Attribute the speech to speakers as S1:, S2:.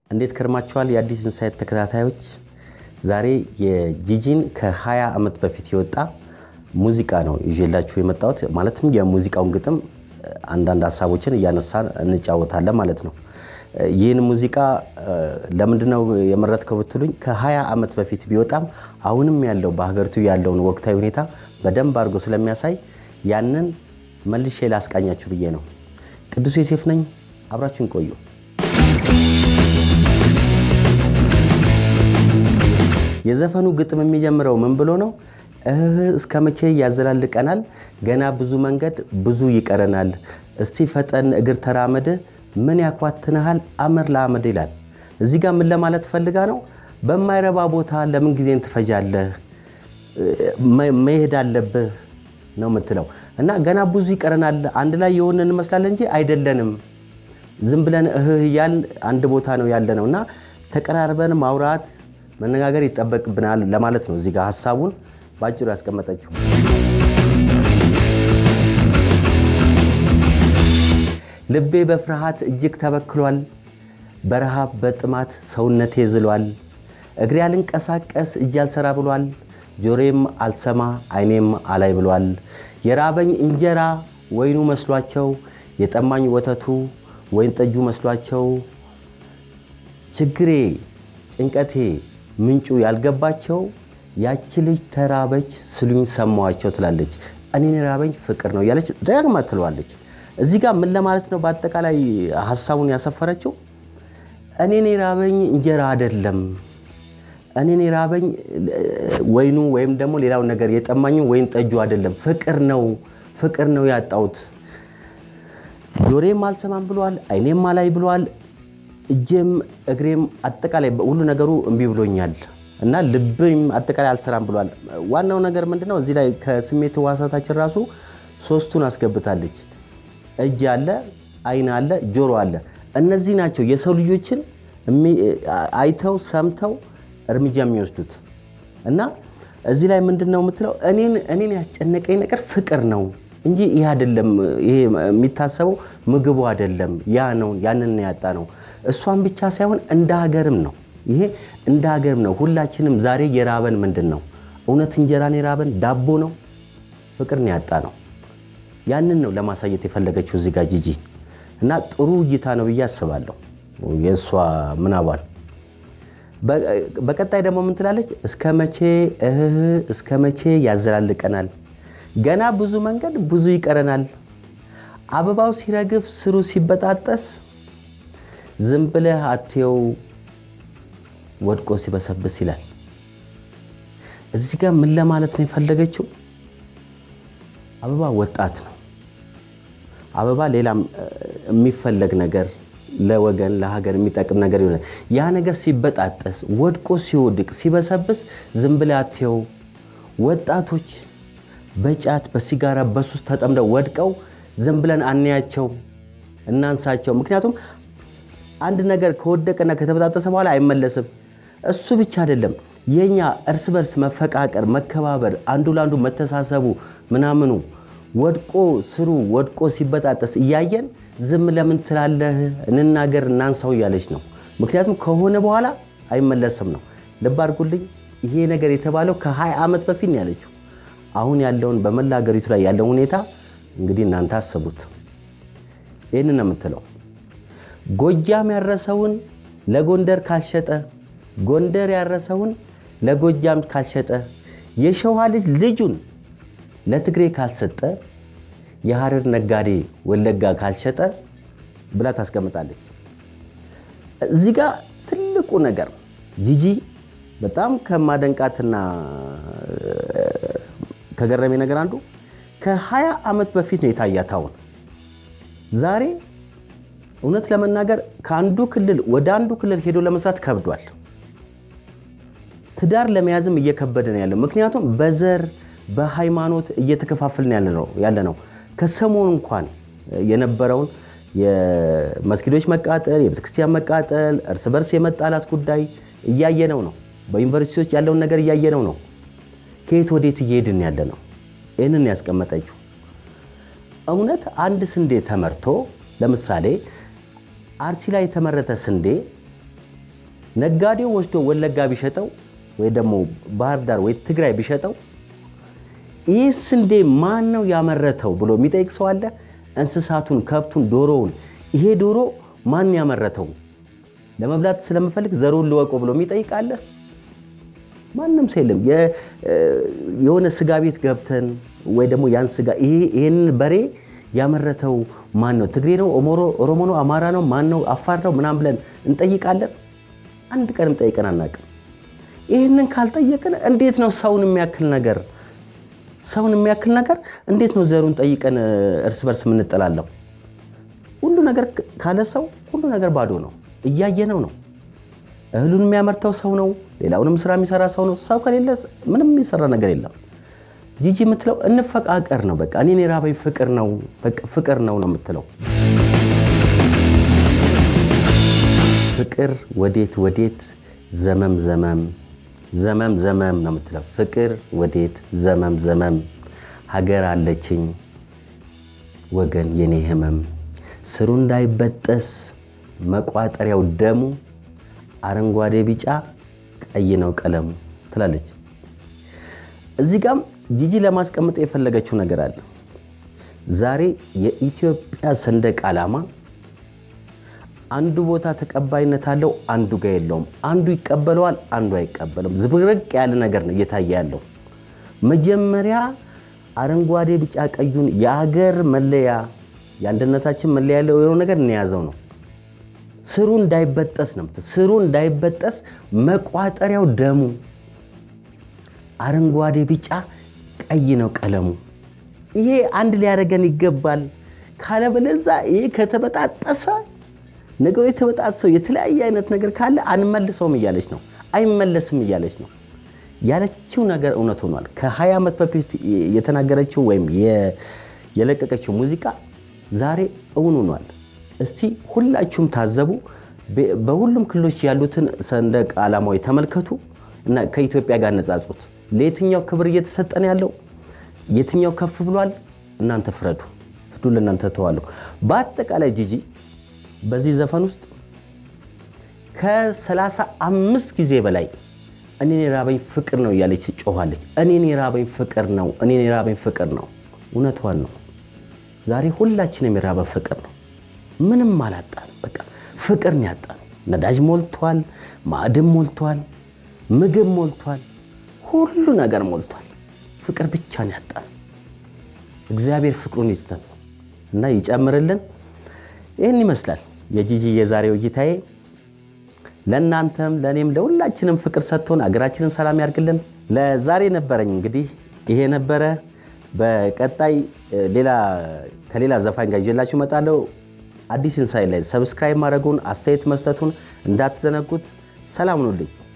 S1: እንዴት ከርማችኋል? የአዲስ ኢንሳይት ተከታታዮች፣ ዛሬ የጂጂን ከ20 ዓመት በፊት የወጣ ሙዚቃ ነው ይዤላችሁ የመጣሁት። ማለትም የሙዚቃውን ግጥም አንዳንድ ሀሳቦችን እያነሳን እንጫወታለን ማለት ነው። ይህን ሙዚቃ ለምንድነው የመረጥከው ብትሉኝ ከ20 ዓመት በፊት ቢወጣም አሁንም ያለው በሀገሪቱ ያለውን ወቅታዊ ሁኔታ በደንብ አድርጎ ስለሚያሳይ ያንን መልሼ ላስቃኛችሁ ብዬ ነው። ቅዱስ ዮሴፍ ነኝ። አብራችሁን ቆዩ። የዘፈኑ ግጥም የሚጀምረው ምን ብሎ ነው? እህ እስከ መቼ ያዘላልቀናል? ገና ብዙ መንገድ ብዙ ይቀረናል። እስቲ ፈጠን እግር ተራመድ፣ ምን ያኳትንሃል አመር ለአመድ ይላል። እዚህ ጋር ምን ለማለት ፈልጋ ነው? በማይረባ ቦታ ለምን ጊዜን ትፈጃለህ? መሄድ አለብህ ነው የምትለው እና ገና ብዙ ይቀረናል። አንድ ላይ የሆነ እንመስላለን እንጂ አይደለንም። ዝም ብለን እህህ እያልን አንድ ቦታ ነው ያለ ነው እና ተቀራርበን ማውራት መነጋገር ይጠበቅብናል ለማለት ነው። እዚህ ጋር ሀሳቡን በአጭሩ ያስቀመጠችው ልቤ በፍርሃት እጅግ ተበክሏል። በረሃብ በጥማት ሰውነቴ ዝሏል። እግሬ አልንቀሳቀስ እጅ አልሰራ ብሏል። ጆሮዬም አልሰማ አይኔም አላይ ብሏል። የራበኝ እንጀራ ወይኑ መስሏቸው፣ የጠማኝ ወተቱ ወይን ጠጁ መስሏቸው፣ ችግሬ ጭንቀቴ ምንጩ ያልገባቸው ያቺ ልጅ ተራበች ስሉኝ ሰማዋቸው ትላለች። እኔን የራበኝ ፍቅር ነው እያለች ደጋግማ ትለዋለች። እዚህ ጋር ምን ለማለት ነው? በአጠቃላይ ሀሳቡን ያሰፈረችው እኔን የራበኝ እንጀራ አይደለም፣ እኔን የራበኝ ወይኑ ወይም ደግሞ ሌላው ነገር የጠማኝ ወይን ጠጁ አይደለም፣ ፍቅር ነው፣ ፍቅር ነው ያጣሁት። ጆሮዬም አልሰማም ብሏል፣ አይኔም አላይ ብሏል፣ እጄም እግሬም አጠቃላይ ሁሉ ነገሩ እምቢ ብሎኛል እና ልብም አጠቃላይ አልሰራም ብሏል። ዋናው ነገር ምንድነው? እዚህ ላይ ከስሜት ሕዋሳታችን ራሱ ሶስቱን አስገብታለች። እጅ አለ፣ አይን አለ፣ ጆሮ አለ። እነዚህ ናቸው የሰው ልጆችን አይተው ሰምተው እርምጃ የሚወስዱት እና እዚህ ላይ ምንድን ነው የምትለው? እኔን ያስጨነቀኝ ነገር ፍቅር ነው እንጂ ይህ አይደለም። ይሄ የሚታሰበው ምግቡ አይደለም፣ ያ ነው፣ ያንን ያጣ ነው። እሷን ብቻ ሳይሆን እንደ ሀገርም ነው። ይሄ እንደ ሀገርም ነው። ሁላችንም ዛሬ የራበን ምንድን ነው? እውነት እንጀራን የራበን ዳቦ ነው? ፍቅርን ያጣ ነው። ያንን ነው ለማሳየት የፈለገችው እዚህ ጋር ጂጂ እና ጥሩ እይታ ነው ብዬ አስባለሁ የእሷ ምናቧን። በቀጣይ ደግሞ ምን ትላለች? እስከ መቼ እህህ እስከ መቼ ያዘላልቀናል? ገና ብዙ መንገድ ብዙ ይቀረናል። አበባው ሲረግፍ ስሩ ሲበጣጠስ ዝም ብለህ አትየው ወድቆ ሲበሰብስ ይላል። እዚህ ጋር ምን ለማለት ነው የፈለገችው? አበባ ወጣት ነው። አበባ ሌላም የሚፈለግ ነገር ለወገን ለሀገር የሚጠቅም ነገር ይሆናል። ያ ነገር ሲበጣጠስ ወድቆ ሲወድቅ ሲበሰብስ ዝም ብለህ አትየው። ወጣቶች በጫት በሲጋራ በሱስ ተጠምደው ወድቀው ዝም ብለን አንያቸው፣ እናንሳቸው። ምክንያቱም አንድ ነገር ከወደቀና ከተበጣጠሰ በኋላ አይመለስም። እሱ ብቻ አይደለም፣ የኛ እርስ በርስ መፈቃቀር፣ መከባበር፣ አንዱ ለአንዱ መተሳሰቡ ምናምኑ ወድቆ ስሩ ወድቆ ሲበጣጠስ እያየን ዝም ለምን ትላለህ? እንናገር፣ እናንሳው እያለች ነው። ምክንያቱም ከሆነ በኋላ አይመለስም ነው። ልብ አድርጉልኝ፣ ይሄ ነገር የተባለው ከ20 ዓመት በፊት ነው ያለችው። አሁን ያለውን በመላ ሀገሪቱ ላይ ያለውን ሁኔታ እንግዲህ እናንተ አስቡት። ይህን ነው የምትለው። ጎጃም ያረሰውን ለጎንደር ካልሸጠ፣ ጎንደር ያረሰውን ለጎጃም ካልሸጠ፣ የሸዋ ልጅ ልጁን ለትግሬ ካልሰጠ፣ የሐረር ነጋዴ ወለጋ ካልሸጠ ብላ ታስቀምጣለች። እዚህ ጋር ትልቁ ነገር ጂጂ በጣም ከማደንቃትና ከገረሜ ነገር አንዱ ከ20 ዓመት በፊት ነው የታያት። አሁን ዛሬ እውነት ለመናገር ከአንዱ ክልል ወደ አንዱ ክልል ሄዶ ለመስራት ከብዷል። ትዳር ለመያዝም እየከበደ ነው ያለው። ምክንያቱም በዘር በሃይማኖት እየተከፋፈልን ያለ ነው። ከሰሞኑ እንኳን የነበረውን የመስጊዶች መቃጠል፣ የቤተክርስቲያን መቃጠል፣ እርስ በርስ የመጣላት ጉዳይ እያየነው ነው። በዩኒቨርሲቲዎች ያለውን ነገር እያየነው ነው። ከየት ወዴት እየሄድን ያለ ነው? ይህንን ያስቀመጠችው እውነት አንድ ስንዴ ተመርቶ ለምሳሌ አርሲ ላይ የተመረተ ስንዴ ነጋዴው ወስዶ ወለጋ ቢሸጠው ወይ ደግሞ ባህር ዳር ወይ ትግራይ ቢሸጠው ይህ ስንዴ ማን ነው ያመረተው ብሎ የሚጠይቅ ሰው አለ? እንስሳቱን፣ ከብቱን፣ ዶሮውን ይሄ ዶሮ ማን ያመረተው ለመብላት ስለምፈልግ ዘሩን ልወቆ ብሎ የሚጠይቅ አለ? ማንም ሰው የለም። የሆነ ስጋ ቤት ገብተን ወይ ደግሞ ያን ስጋ ይሄንን በሬ ያመረተው ማን ነው? ትግሬ ነው? ኦሮሞ ነው? አማራ ነው? ማን ነው? አፋር ነው? ምናምን ብለን እንጠይቃለን። አንድ ቀንም ጠይቀን አናውቅም። ይህንን ካልጠየቅን እንዴት ነው ሰውን የሚያክል ነገር ሰውን የሚያክል ነገር እንዴት ነው ዘሩን ጠይቀን እርስ በርስ የምንጠላለው? ሁሉ ነገር ካለ ሰው ሁሉ ነገር ባዶ ነው። እያየነው ነው። እህሉን የሚያመርተው ሰው ነው። ሌላውንም ስራ የሚሰራ ሰው ነው። ሰው ከሌለ ምንም የሚሰራ ነገር የለም። ጂጂ የምትለው እንፈቃቀር ነው። በቃ እኔን የራበኝ ፍቅር ነው፣ ፍቅር ነው ነው የምትለው። ፍቅር ወዴት ወዴት ዘመም ዘመም ዘመም ዘመም ነው የምትለው። ፍቅር ወዴት ዘመም ዘመም ሀገር አለችኝ ወገን የኔ ህመም ስሩ እንዳይበጠስ መቋጠሪያው ደሙ አረንጓዴ ቢጫ ቀይ ነው ቀለሙ ትላለች። እዚህ ጋም ጂጂ ለማስቀመጥ የፈለገችው ነገር አለ። ዛሬ የኢትዮጵያ ሰንደቅ ዓላማ አንዱ ቦታ ተቀባይነት አለው፣ አንዱ ጋር የለውም። አንዱ ይቀበለዋል፣ አንዱ አይቀበለውም። ዝብርቅ ያለ ነገር ነው እየታየ ያለው። መጀመሪያ አረንጓዴ ቢጫ ቀዩን የሀገር መለያ የአንድነታችን መለያ ያለው የሆነው ነገር እንያዘው ነው። ስሩ እንዳይበጠስ ነው። ስሩ እንዳይበጠስ መቋጠሪያው ደሙ አረንጓዴ ቢጫ ቀይ ነው ቀለሙ። ይሄ አንድ ሊያደርገን ይገባል። ካለበለዛ ይሄ ከተበጣጠሰ ነገሩ የተበጣጠሰው የተለያየ አይነት ነገር ካለ አንመልሰውም እያለች ነው። አይመለስም እያለች ነው። ያለችው ነገር እውነት ሆኗል። ከ20 ዓመት በፊት የተናገረችው ወይም የለቀቀችው ሙዚቃ ዛሬ እውን ሆኗል። እስቲ ሁላችሁም ታዘቡ። በሁሉም ክልሎች ያሉትን ሰንደቅ ዓላማዊ ተመልከቱ እና ከኢትዮጵያ ጋር ነጻጹት። ለየትኛው ክብር እየተሰጠን ያለው የትኛው ከፍ ብሏል? እናንተ ፍረዱ። ፍዱ ለእናንተ ተዋለሁ። በአጠቃላይ ጂጂ በዚህ ዘፈን ውስጥ ከሰላሳ አምስት ጊዜ በላይ እኔን የራበኝ ፍቅር ነው እያለች ጮኋለች። እኔን የራበኝ ፍቅር ነው፣ እኔን የራበኝ ፍቅር ነው። እውነቷን ነው። ዛሬ ሁላችንም የራበን ፍቅር ነው። ምንም አላጣን። በቃ ፍቅር ነው ያጣን። ነዳጅ ሞልቷል፣ ማዕድን ሞልቷል፣ ምግብ ሞልቷል፣ ሁሉ ነገር ሞልቷል። ፍቅር ብቻ ነው ያጣን። እግዚአብሔር ፍቅሩን ይስጠን እና ይጨምርልን። ይህን ይመስላል የጂጂ የዛሬው እይታዬ። ለእናንተም ለእኔም ለሁላችንም ፍቅር ሰጥቶን አገራችንን ሰላም ያርግልን። ለዛሬ ነበረኝ እንግዲህ ይሄ ነበረ። በቀጣይ ሌላ ከሌላ ዘፋኝ ጋር ይዤላችሁ እመጣለሁ። አዲስ ኢንሳይት ላይ ሰብስክራይብ ማድረጉን አስተያየት መስጠቱን እንዳትዘነጉት። ሰላም ሁኑልኝ።